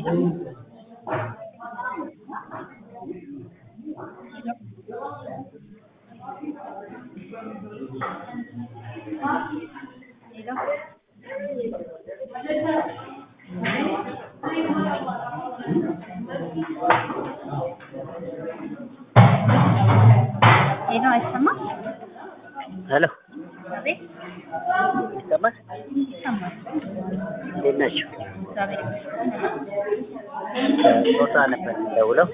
ሄሎ አይሰማም? ሄሎ አቤት ይሰማል? ይሰማል። እንዴት ናችሁ? እግዚአብሔር ይመስገን። ጾታ ነበር ደውለው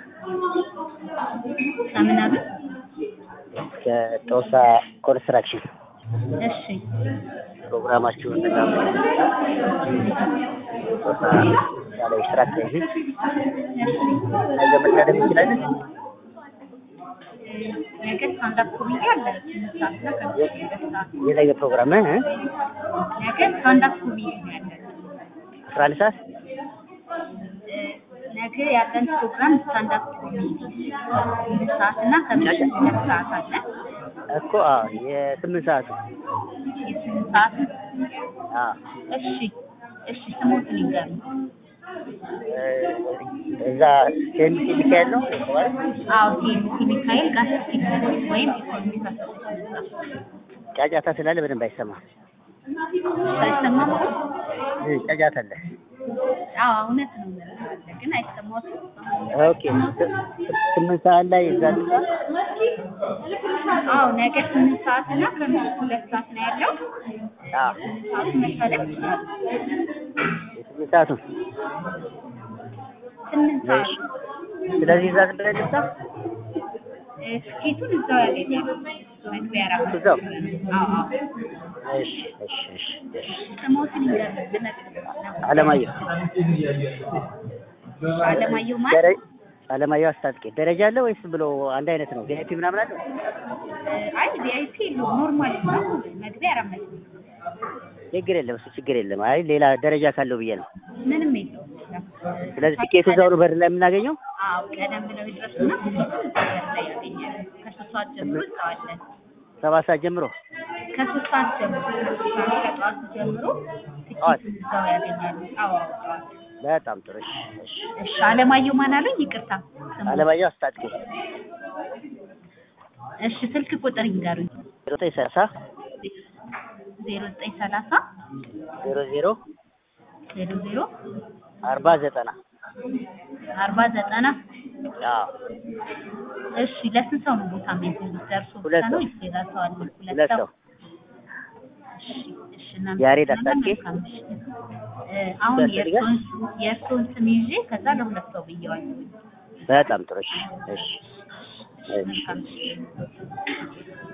ከምን አሉ? ከጦሳ ኮንስትራክሽን እሺ ፕሮግራማችሁን በጣም ጦሳ ያለ ስራ ተይዝ ነገ መታደም እንችላለን። ነገ ስታንዳፕ ኮሜዲ አለ ስምንት ሰዓት እና ከምሽቱ ሁለት ሰዓት የነገ ፕሮግራም እ? ነገ ስታንዳፕ ኮሜዲ ነው ያለን። አስራ አንድ ሰዓት እ፣ ነገ ያለን ፕሮግራም ስታንዳፕ ኮሜዲ ስምንት ሰዓት እና ከምሽቱ ሁለት ሰዓት አለ። እኮ አዎ፣ የስምንት ሰዓቱ የስምንት ሰዓት አዎ። እሺ እሺ ስሞትን ይንገሩ። እ፣ እዛ ሴሚሲ ሚካኤል ነው የተባለ አዎ ቲኤምሲ ሚካኤል ጋር ፊትነስ ወይም ኢኮኖሚክ አሶሴሽን ህንጻ ጫጫታ ስላለ በደንብ አይሰማም። አይሰማም? እ፣ ጫጫታ አለ። አዎ እውነት ነው አለ ግን አይሰማዎትም? ኦኬ ስ- ስምንት ሰዓት ላይ እዛ ልሳ አዎ ነገ ስምንት ሰዓት እና ከምሽቱ ሁለት ሰዓት ነው ያለው። አዎ ስምንት ሰዓቱ መሰለፍ ይችላል። የስምንት ሰዓቱ ስምንት ሰዓት ስለዚህ እዛ ዝም ብለን ልሳ እ፣ ትኬቱን እዛው ያገኛሉ። መግቢያ አራት እዛው? አዎ አዎ እሺ እሺ እሺ እሺ ስሞትን ይንገሩ። ልመጥ አለማየሁ አለማየሁ ማለት ደረ- አለማየሁ አስታጥቄ ደረጃ አለ ወይስ ብሎ አንድ አይነት ነው? ቪአይፒ ምናምን አለ? አይ ቪአይፒ ኖርማል ነው። መግቢያ አራት መቶ ችግር የለም እሱ ችግር የለም። አይ ሌላ ደረጃ ካለው ብዬ ነው። ምንም የለውም። ስለዚህ ትኬቱ እዛው ነው በር ላይ የምናገኘው? አዎ ቀደም ብለው ይድረሱና ትኬቱን እዛው በር ላይ ያገኛሉ። ከሶስት ሰዓት ጀምሮ እዛው አለን። ሰባት ሰዓት ጀምሮ ከሶስት ሰዓት ጀምሮ ከሶስት ሰዓት ከጠዋቱ ጀምሮ ጠዋት? ትኬቱን እዛው ያገኛሉ። አዎ አዎ ጠዋት። በጣም ጥሩ። እሺ እሺ። እሺ አለማየሁ ማን አሉኝ? ይቅርታ ስሙ። አለማየሁ አስታጥቄ እሺ ስልክ ቁጥር ይንገሩኝ። ዜሮ ዘጠኝ ሰላሳ ዜሮ ዘጠኝ ሰላሳ ዜሮ ዜሮ ዜሮ ዜሮ አርባ ዘጠና አርባ ዘጠና አዎ እሺ ለስንት ሰው ነው ቦታ የሚይዙት? ደርሶ ብቻ ሁለት ነው ሰው። ወይስ ሌላ ሰው አለ? ሁለት ሰው እሺ እሺ ያሬድ እናመሰግናለን። አስታጥቄ? መልካም ምሽት። እ፣ አሁን ያስፈልጋል? የእርስዎን የእርስዎን ስም ይዤ ከዛ ለሁለት ሰው ብየዋለሁ። በጣም ጥሩ። እሺ እሺ እሺ መልካም ምሽት።